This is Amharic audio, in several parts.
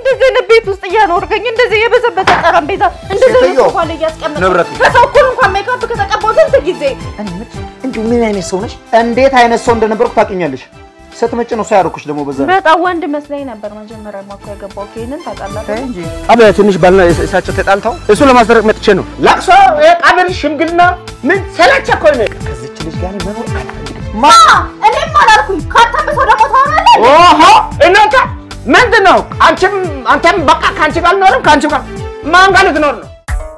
እንደዚህ አይነት ቤት ውስጥ እያኖርከኝ እንደዚህ የበሰበሰ ጠረጴዛ እንደዚህ ሴትዮ፣ ሶፋ ላይ እያስቀመጥኩ ንብረቱ። ከሰው እኩል እንኳን ሜካፕ ከተቀባው ስንት ጊዜ እኔ የምልሽ እንዲሁ ምን አይነት ሰው ነሽ? እንዴት አይነት ሰው እንደነበርኩ ታውቂኛለሽ። ስትመጪ ነው ሰው ያደረኩሽ ደግሞ በዛ ላይ። በጣም ወንድ መስለኝ ነበር መጀመሪያ ማኮ የገባው ይሄንን ታውቃለህ ተይ እንጂ አበ ትንሽ ባልና እሳቸው ተጣልተው እሱ ለማስደረግ መጥቼ ነው። ለቅሶ፣ ቀብር፣ ሽምግልና ምን ሰለቸ እኮ ነው። ከዚች ልጅ ጋር እኔ መኖር አልፈልግም። ማ እኔም አላልኩኝ ካንተም ሰው ደግሞ ታወራለህ ኦሆ እናንተ ምንድን ነው? አንቺም አንተም በቃ ከአንቺ ጋር አልኖርም። ከአንቺ ጋር ማን ጋር ልትኖር ነው?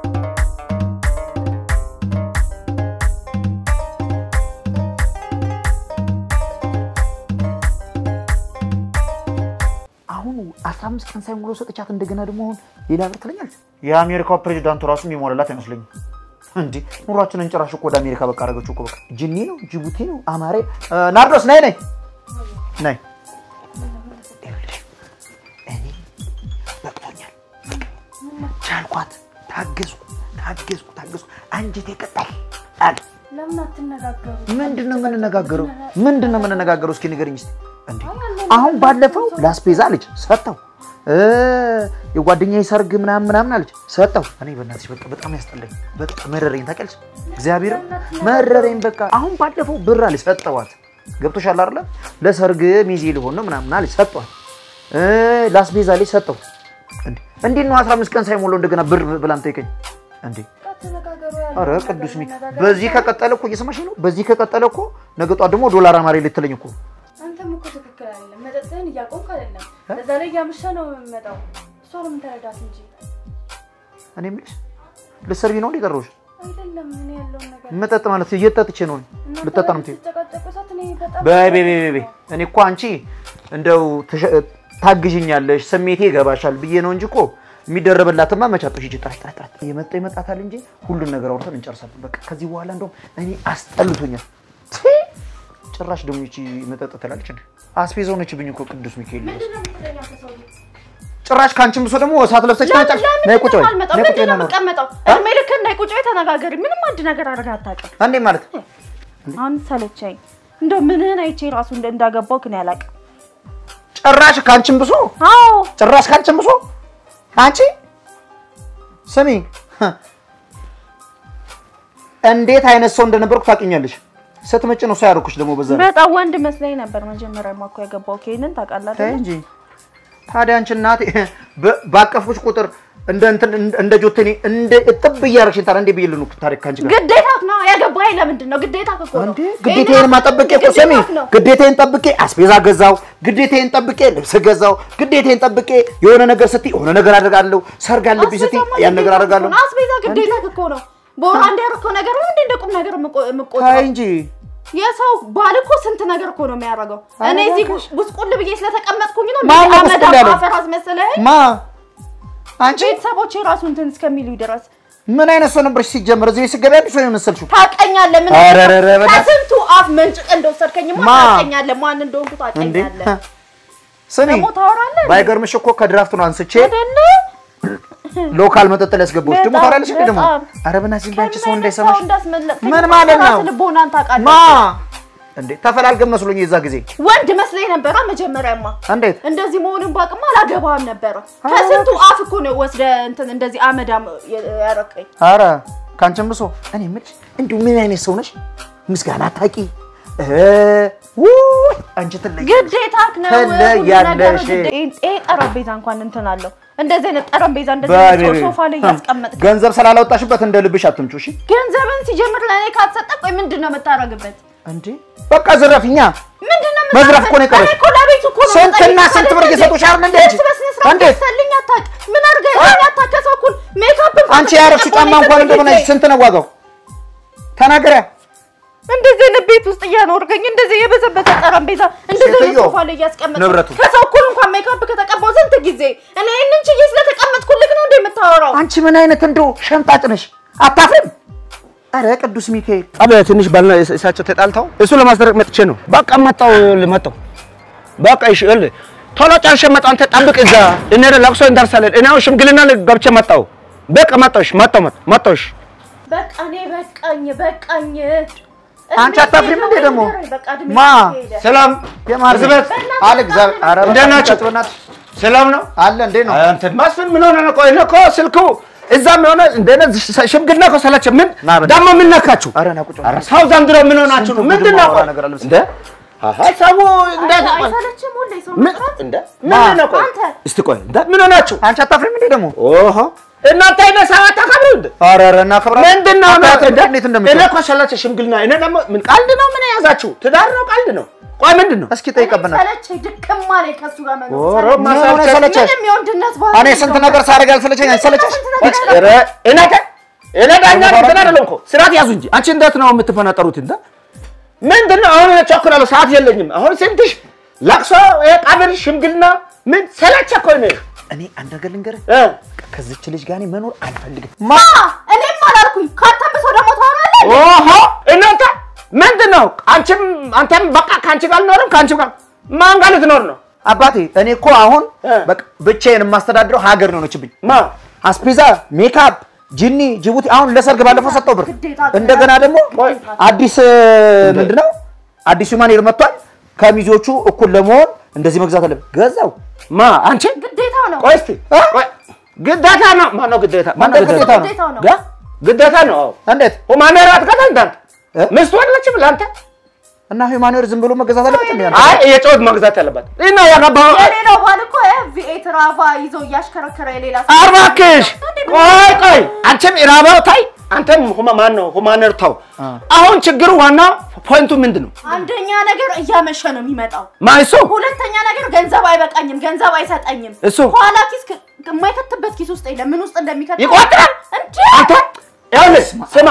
አሁን 15 ቀን ሳይሞላው ሰጥቻት እንደገና ደግሞ አሁን ሌላ ብር ትለኛለች። የአሜሪካው ፕሬዚዳንቱ ራሱ የሚሞላላት አይመስለኝም። እንዴ ኑሯችንን ጭራሽ እኮ ወደ አሜሪካ በቃ አደረገችው እኮ በቃ ጅኒ ነው ጅቡቲ ነው አማሬ እ፣ ናርዶስ ነይ ነይ ነይ ይኸውልሽ፣ እኔ በቅቶኛል ቻልኳት ታገዝኩ ታገዝኩ ታገዝኩ አንጀቴ ቀጣል አለ ለምን አትነጋገሩ ምንድን ነው የምንነጋገረው? ምንድን ነው የምንነጋገረው? እስኪ ንገረኝ እስኪ። እንዴ አሁን ባለፈው ላስፔዛ አለች ሰጠው፣ እ የጓደኛዬ ሰርግ ምናምን ምናምን አለች ሰጠው። እኔ በእናትሽ በቃ በጣም ያስጠላኝ፣ በቃ መረረኝ። ታውቂያለሽ እግዚአብሔር መረረኝ። በቃ አሁን ባለፈው ብር አለች ሰጠዋት። ገብቶሻል አይደለ? ለሰርግ ሚዜ ሊሆን ነው ምናምን አለች ሰጠዋት። እ ላስፔዛ አለች ሰጠው። እንዴ እንዴት ነው 15 ቀን ሳይሞላው እንደገና ብር ብላም ጠይቀኝ እንዴ ተነጋገሩ አረ ቅዱስ ሚ በዚህ ከቀጠለ እኮ እየሰማሽ ነው። በዚህ ከቀጠለ እኮ ነገ ጧት ደግሞ ዶላር አማሬ ልትለኝ እኮ አንተም እኮ ትክክል አይደለም መጠጥህን እያቆምክ አይደለም እዛ ላይ እያመሸ ነው የምመጣው እሷ ነው የምትረዳት እንጂ እኔ የምልሽ ልትሰርቢ ነው እንዴ ቀረሁሽ? አይደለም እኔ ያለውን ነገር መጠጥ ማለት እየጠጥቼ ነው እናንተ ልጠጣ ነው የምትይው? ስትጨቃጨቁ ሰዓት እኔ በጣም በይ በይ በይ በይ እኔ እኮ አንቺ እንደው ተሸ- ታግዥኛለሽ ስሜቴ ይገባሻል ብዬ ነው እንጂ እኮ የሚደረበላትማ መቻጦሽ ይጅ ጥራት ጥራት ጥራት እየመጣ ይመጣታል እንጂ ሁሉን ነገር አውርተን እንጨርሳለን። በቃ ከዚህ በኋላ እንደውም እኔ አስጠልቶኛል። ቲ! ጭራሽ ደግሞ ይቺ መጠጥ ትላለች እንዴ? አስቤዛ ሆነችብኝ እኮ ቅዱስ ሚካኤል ምንድን ነው የምትለኛው ከሰው ልጅ? ጭራሽ ከአንቺም ብሶ ደግሞ እሳት ለብሰሽ ለምን ታጫሽ። ለምን ነይ ቁጭ በይ አልመጣም? ነይ ቁጭ ምንድን በይ ነው እና ነው የምቀመጠው? እድሜ ልክህን ነይ ቁጭ በይ ተነጋገሪ። ምንም አንድ ነገር አድርገህ አታውቅም። እንዴ ማለት አሁን ሰለቸኝ። እንደው ምንህን አይቼ ራሱ እንደ- እንዳገባው ግን ያላውቅም። ጭራሽ ከአንቺም ብሶ አዎ ጭራሽ ከአንቺም ብሶ አንቺ ስሚ እንዴት አይነት ሰው እንደነበርኩ ታውቂኛለሽ። ስትመጪ ነው ሰው ያደረኩሽ ደግሞ በዛ ላይ። በጣም ወንድ መስለኝ ነበር መጀመሪያ ማኮ የገባው ይሄንን ታውቃለህ ተይ አይደል? እንጂ ታዲያ አንቺ እናቴ በ- ባቀፍኩሽ ቁጥር እንደ እንትን እንደ ጆተኒ እንደ እጥብ እያደረግሽኝ ታዲያ እንዴ ብዬ ልኑር ታሪክ ከአንቺ ጋር ግዴታህ ነው ያገባኸኝ። ለምንድን ነው ግዴታህ እኮ ነው። እንዴ ግዴታዬን ማጠብቄ እኮ ስሚ፣ ግዴታህ ነው። ግዴታዬን ጠብቄ አስቤዛ ገዛው፣ ግዴታዬን ጠብቄ ልብስ ገዛው፣ ግዴታዬን ጠብቄ የሆነ ነገር ስትይ የሆነ ነገር አደርጋለሁ፣ ሰርግ አለብኝ ስትይ አስቤዛማ ያን ነገር ግዴታህ አደርጋለሁ። እኮ ነው። አስቤዛ ግዴታህ እኮ ነው። በወር አንድ ያደረከው ነገር ነው እንዴ እንደ ቁም ነገር የምቆ- ታይ የምቆጥረው? እንጂ የሰው ባል እኮ ስንት ነገር እኮ ነው የሚያደርገው። እኔ እዚህ ጉስቁል ብዬ ስለተቀመጥኩኝ ነው ማን ነው አመዳ ጉስቁል ያለው? አፈር አስመሰለኝ። ማ አንቺ ቤተሰቦቼ ራሱ እንትን እስከሚሉ ድረስ ምን አይነት ሰው ነበርሽ ሲጀመር? እዚህ ስገቢ አዲስ ሰው የመሰልሽው ታውቀኛለህ። ምን ኧረ ኧረ ኧረ በእናትህ። ከስንቱ አፍ መንጭቅ እንደወሰድከኝማ ማ? ታውቀኛለህ። ማን እንደሆንኩ እንዴ ታውቀኛለህ። ስሚ፣ ደግሞ ታወራለህ ባይገርምሽ እኮ ከድራፍት ነው አንስቼ አይደለ? ሎካል መጠጥ ላይ ያስገባሁሽ። ደግሞ በጣም ታወራለሽ እንዴ ደግሞ? በጣም። ኧረ በእናትሽ ዝም በይ አንቺ ሰው ከምን አይነት እንዳይሰማሽ። ሰው እንዳስመለጥከኝ ምን ማለት ነው? ራስህ ልቦናን ታውቃለህ። ማ እንዴ ተፈላልገን መስሎኝ የዛ ጊዜ ወንድ መስለኝ ነበረ መጀመሪያማ። እንዴት እንደዚህ መሆኑን ባቅማ አላገባህም ነበረ። ከስንቱ አፍ እኮ ነው ወስደ እንትን እንደዚህ አመዳም ያረቀኝ። አረ ከአንቺም ብሶ እኔ የምልሽ እንዲሁ ምን አይነት ሰው ነሽ? ምስጋና ታቂ አንቺ ትለይ ግዴታክ ነው። ትለያለሽ። ይሄ ጠረጴዛ እንኳን እንትን አለው። እንደዚህ አይነት ጠረጴዛ እንደዚህ በይ አይነት በይ ሶፋ ላይ እያስቀመጥክ ገንዘብ ስላላወጣሽበት እንደ ልብሽ አትምጪው። እሺ ገንዘብን ሲጀምር ለእኔ ካትሰጠቅ ወይ ምንድን ነው የምታደርግበት? እንዴ በቃ ዝረፍኛ ምንድን ነው መዝረፍ እኮ ነው የቀረሽ። እኔ እኮ ለቤቱ እኮ ነው ስንትና የምጠይቅህ ስንት ብር አይደል እየሰጡሽ አይደል እንዴ? ልብስ በስነ ስርዓት እንዴት? ገዝተህልኝ አታውቅ። ምን አድርገህልኝ አታውቅ? ከሰው እኩል ሜካፕ እንኳን አንቺ ያረፍሽ ጫማ እንኳን ተጠቅመህ እንደሆነ ጊዜ ስንት ነው ዋጋው? ተናገሪያ። እንደዚህ አይነት ቤት ውስጥ እያኖርከኝ እንደዚህ የበሰበሰ ጠረጴዛ እንደዚህ አይነት ሴትዮ፣ ሶፋ ላይ እያስቀመጥክ ንብረቱ። ከሰው እኩል እንኳን ሜካፕ ከተቀባው ስንት ጊዜ እኔ ይህንን ችዬ ስለተቀመጥኩልህ ነው እንደ የምታወራው? አንቺ ምን አይነት እንደው ሸምጣጭ ነሽ? አታፍሪም? አረ ቅዱስ ሚካኤል አበ ትንሽ ባልና እሳቸው ተጣልተው እሱ ለማስደረግ መጥቼ ነው። በቃ መጣው መጣው በቃ እሺ እል ቶሎ ጨርሼ መጣሁ። አንተ ጠብቅ እዛ እኔ ለቅሶ እንደርሳለን። እኔ አሁን ሽምግልና ገብቼ መጣሁ። በቃ መጣሁሽ መጣሁ መጣሁሽ በቃ እኔ በቃኝ በቃኝ። አንቺ አታፍሪም እንዴ ደግሞ? በቃ እድሜ ማ? ሄደ። ሰላም የማር ዝበት በእናትህ አለ እግዚአብሔር። አረ እንዴት ናችሁ? በእናትህ ሰላም ነው አለ እንዴ ነው አንተ መስፍን ምን ሆነ ነው? ቆይ እኔ እኮ ስልኩ እዛም የሆነ እንደነ ሽምግልና እኮ ሰለቸ። ምን ና በል። ደግሞ ምን ነካችሁ? ኧረ ና ቁጭ በል። ኧረ ሰው ዘንድሮ ምን ሆናችሁ ነው? ስንት ምንድን ነው? ጉድ ቆይ ማውራ ነገር አለ እንደ አሃ ሰው እንደ አይሰለችም ሁሌ ሰው ምን መጥራት? እንደ ምንድን ነው? ቆይ አንተ እስቲ ቆይ እንደ ምን ሆናችሁ? አንቺ አታፍሪም እንዴ ደግሞ ኦሆ እናንተ አይነ ሰው አታከብሩ እንደ ኧረ ኧረ እናከብራለን ምንድን ነው ነው? አታፍሪም እንደ እንዴት እኔ እንደምትለው እኮ ሰለቸ ሽምግልና። እኔ ደግሞ ምን ቀልድ ነው? ምን የያዛችሁ ትዳር ነው? ቀልድ ነው? ቆይ ምንድን ነው? እስኪ ጠይቀብና ሰለቸኝ ድክም አለኝ ከእሱ ጋር መኖር ኦሮ ሰለቸኝ። ማሳለች ሰለቸሽ? ምንም የወንድነት ባህሪ እኔ ስንት የለውም። ነገር ሳደርግ አልሰለቸኝ አንቺ ሰለቸሽ ስንት ነገር ኧረ እኔ ተ- እኔ ዳኛ እንትን አይደለም እኮ ስርዓት ያዙ እንጂ አንቺ እንዴት ነው የምትፈናጠሩት? እንደ ምንድን ነው አሁን እቸኩላለሁ፣ ሰዓት የለኝም። አሁን ስንትሽ ለቅሶ፣ ቀብር፣ ሽምግልና ምን ሰለቸ እኮ እኔ እኔ አንድ ነገር ልንገርህ እ ከዚች ልጅ ጋር እኔ መኖር አልፈልግም ማ እኔም አላልኩኝ ካንተም ብሶ ደግሞ ታወራለህ ኦሆ እናንተ ምንድን ነው አንቺም አንተም በቃ ከአንቺ ጋር አልኖርም ከአንቺ ጋር ማን ጋር ልትኖር ነው? አባቴ እኔ እኮ አሁን እ። በቃ ብቻዬን የማስተዳድረው ሀገር ነው ሆነችብኝ ማ አስፔዛ ሜካፕ ጂኒ ጅቡቲ አሁን ለሰርግ ባለፈው ሰጠው ብር ግዴታ እንደገና ደግሞ ቆይ አዲስ ምንድነው አዲሱ ማኔር መጥቷል ከሚዜዎቹ እኩል ለመሆን እንደዚህ መግዛት አለብን ገዛው ማ አንቺ ግዴታው ነው ቆይ እስቲ እ? ቆይ ግዴታ ነው ማነው ግዴታ ማነው እንደ ግዴታ ነው። ግዴታው ነው ጋ ግዴታ ነው አዎ እንዴት ሁማኔር አትገዛ እንዳንተ እ? ሚስቱ አይደለችም ለአንተ እና ሂውማኖር ዝም ብሎ መገዛት አለበት እንዴ አይ የጨወት መግዛት ያለባት እና ያገባው የሌላው ባል እኮ ቪኤት ራቫ ይዞ እያሽከረከረ የሌላ ሰው- አርባክሽ ቆይ ቆይ አንቺም ኢራባው ታይ አንተም ሁማ ማን ነው ሁማኔር ተው አ። አሁን ችግሩ ዋና ፖይንቱ ምንድን ነው አንደኛ ነገር እያመሸ ነው የሚመጣው ማይሱ ሁለተኛ ነገር ገንዘብ አይበቃኝም ገንዘብ አይሰጠኝም እሱ? ኋላ ኪስ ክ- የማይከትበት ኪስ ውስጥ የለም ምን ውስጥ እንደሚከት ይቆጥራል እንዴ አንተ ይኸውልህ ስማ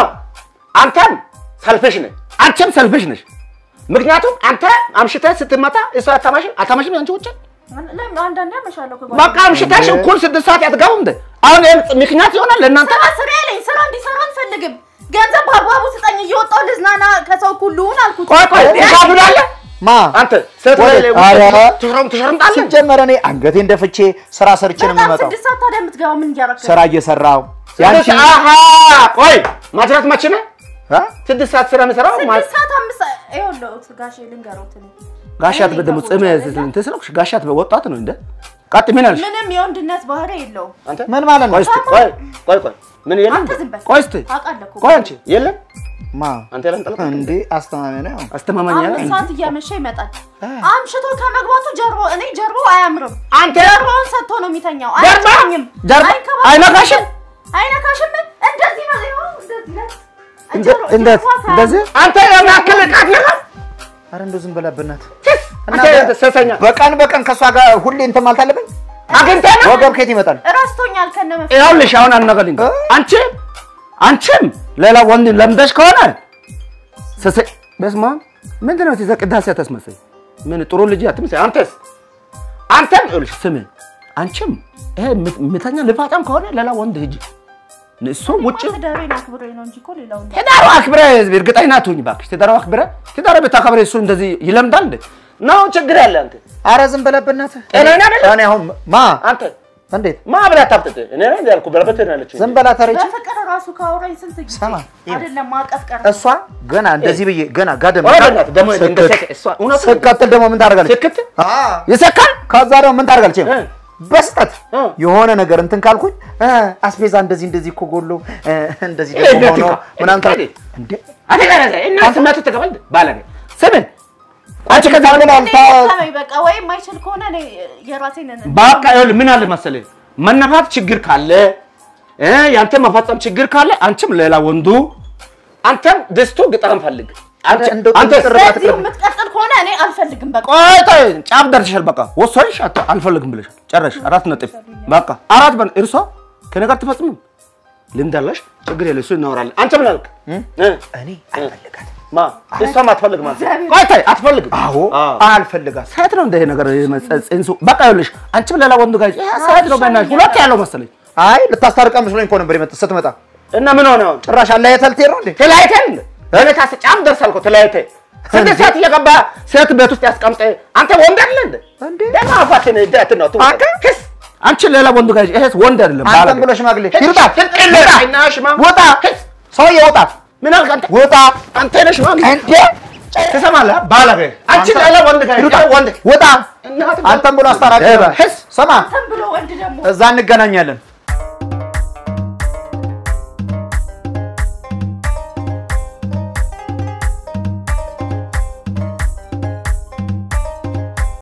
አንተም ሰልፍሽ ነህ አንቺም ሰልፍሽ ነሽ ምክንያቱም አንተ አምሽተህ ስትመጣ እሷ አታማሽም አታማሽም ያንቺ ውጭ ለምን አንዳንዴ አመሻለሁ እኮ በቃ አምሽተሽ እኩል ስድስት ሰዓት ያትገቡም እንደ አሁን ይሄን ምክንያት ይሆናል ለእናንተ ስራ ስራ ያለኝ ስራ እንዲሰራ አልፈልግም ገንዘብ በአግባቡ ስጠኝ እየወጣሁ ልዝናና ከሰው ሁሉ ሁን አልኩት ቆይ ቆይ ትካፍላለህ ማ አንተ ሴት ላይ ወዴት? ኧረ። ትሽረም ትሽረምጣለህ ሲጀመር እኔ አንገቴን ደፍቼ ስራ ሰርቼ ነው በጣም የምመጣው ስድስት ሰዓት ታዲያ የምትገባው ምን እያደረክ ነው? ስራ እየሰራው ስድስት ያንቺ አሃ ቆይ ማጅራት መቼ ነው አ? ስድስት ሰዓት ስራ የምሰራው ስድስት ሰዓት አምስት ሰዓት ይኸውልህ ጋሼ ልንገሮት እኔ ጋሻት በደሞ ጽም እንትን ስለኩሽ ጋሻት ወጣት ነው እንደ ቃጥ ምን አልሽ ምንም የወንድነት ባህሪ የለውም አንተ ምን ማለት ነው ቆይ እስቲ ቆይ ቆይ ቆይ ምን የለም አንተ ዝም በል ቆይ እስቲ አውቃለሁ እኮ ቆይ አንቺ የለም ማ አንተ ያለን ጠለቅ እንዴ አስተማሚ ነው አስተማማኝ ያለ አምስት ሰዓት እያመሸ ይመጣል አምሽቶ ከመግባቱ ጀርባው እኔ ጀርባው አያምርም አንተ ጀርባውን ሰጥቶ ነው የሚተኛው ጀርባ? አይተኛኝም ጀርባ? አይንከባከብም። አይነካሽም? አይነካሽም እንደዚህ ነው ይኸው እንደዚህ ነው እንደ- ጀርባ- እንዴት ጀርባ ሳያምር- እንደዚህ አንተ የሚያክል ቃት ነገር አረ እንደው ዝም በላብናት አንተ አንተ ሰሰኛ በቀን በቀን ከእሷ ጋር ሁሌ እንትን ማለት አለብኝ አግኝተህ ነው ወገብ ከየት ይመጣል ረስቶኛል ከነመ ይኸውልሽ አሁን አናገልኝ እ? አንቺ አንቺም ሌላ ወንድ ለምደሽ ከሆነ ሰሰ በስማ ምንድን ነው ትዘ ቅዳሴ ተስመሰይ ምን ጥሩ ልጅ አትመስይ አንተስ አንተም ይኸውልሽ ስሚ አንቺም ይሄ ምተኛ ልፋጣም ከሆነ ሌላ ወንድ ሂጂ እሱ ውጭ ትዳሬን አክብሬ ነው እንጂ እኮ ሌላው እንደ ትዳሩ አክብረ እርግጠኛ አትሁኝ እባክሽ ትዳሩ አክብረ ትዳሩ ብታከብረ እሱ እንደዚህ ይለምዳል እንዴ ነው ችግር ያለ አንተ አረ ዝም በላብናት ጤነኛ አይደለም? እኔ አሁን ማ አንተ እንዴት ማ ብለህ አታብጥጥ እኔ ነኝ ያልኩ በለበት ነው ያለችው ዝም በላ ተረች በፍቅር ራሱ ካወራኝ ስንት ጊዜ ሰማ፣ ይሄ- አይደለም ማቀፍ ቀረ እሷ ገና እንደዚህ ብዬ ገና ጋደም ወደ በእናትህ ደግሞ እንደ ሴት እሷ እውነቱን ስቀጥል ደግሞ ምን ታደርጋለች ስክት አ ይሰካል ከዛ ደግሞ ምን ታደርጋለች እ። በስጠት እ። የሆነ ነገር እንትን ካልኩኝ እ፣ አስቤዛ እንደዚህ እንደዚህ እኮ ጎሎ እ፣ እንደዚህ ይሄ ደግሞ እንዴት ሆኖ ይካ- ምናምን ታል- እንዴት? እንዴ አንተ ጋር እና ስማቱ ተቀበል ባለገ ስምን አንቺ ከዛ ምን እኔ አልታ ደከመኝ በቃ ወይ የማይችል ከሆነ እኔ የራሴን በቃ ይኸውልህ ምን አለ መሰለህ መነፋት ችግር ካለ እ ያንተ መፈጸም ችግር ካለ አንቺም ሌላ ወንዱ አንተም ደስቶ ግጠም ፈልግ አንቺ እንደው አንተ ጥርጥር በዚህ የምትቀጥል ከሆነ እኔ አልፈልግም በቃ ቆይ ቆይ ጫፍ ደርሰሻል። በቃ ወሰንሽ አት- አልፈልግም ብለሻል። ጨረሽ አራት ነጥብ በቃ አራት በን እርሷ ከኔ ጋር ትፈጽምም ልምድ አለሽ። ችግር የለ እሱ እናወራለን። አንተ ምን አልክ? እ? እኔ አልፈልጋት ማ እሷም አትፈልግም አንተ ቆይ ተይ አትፈልግም። አዎ አዎ። አልፈልጋት ሴት ነው እንደ ይሄ ነገር ጽንሱ በቃ ይኸውልሽ፣ አንቺም ሌላ ወንዱ ጋር ይሄ ሴት ነው በእናትሽ ሁለት ያለው መሰለኝ አይ ልታስታርቃ መስሎኝ እኮ ነበር የመጣ ስትመጣ እና ምን ሆነ አሁን ጭራሽ አለያየት ልትሄድ ነው እንዴ ተለያይተን እንደ እኔ ታስ ጫፍ ደርሳል እኮ ተለያይተን ስንት ሴት እየገባ ሴት ቤት ውስጥ ያስቀምጠ አንተ ወንድ አይደለ እንደ እንዴ? ደግሞ አፋትን እንዴት ነው ቱ አንተ? ክስ አንቺ ሌላ ወንዱ ጋር ይሄስ ወንድ አይደለም አንተም ባለጌ። ብሎ ሽማግሌ ሂድ፣ ይውጣ ሂድ፣ ይውጣ አይና ሽማ- ውጣ ሰውዬ ውጣ ምን አልክ አንተ? ውጣ አንተ ነሽ ሽማግሌ እንዴ ትሰማለህ? ባለጌ አንቺ አንተ- ሌላ ወንድ ጋር ይሩጣ፣ ወንድ ውጣ። እናትህ አንተም ብሎ አስታራቂ ሄባ፣ ነበር። ሂስ ስማ አንተም ብሎ ወንድ ደግሞ እዛ እንገናኛለን።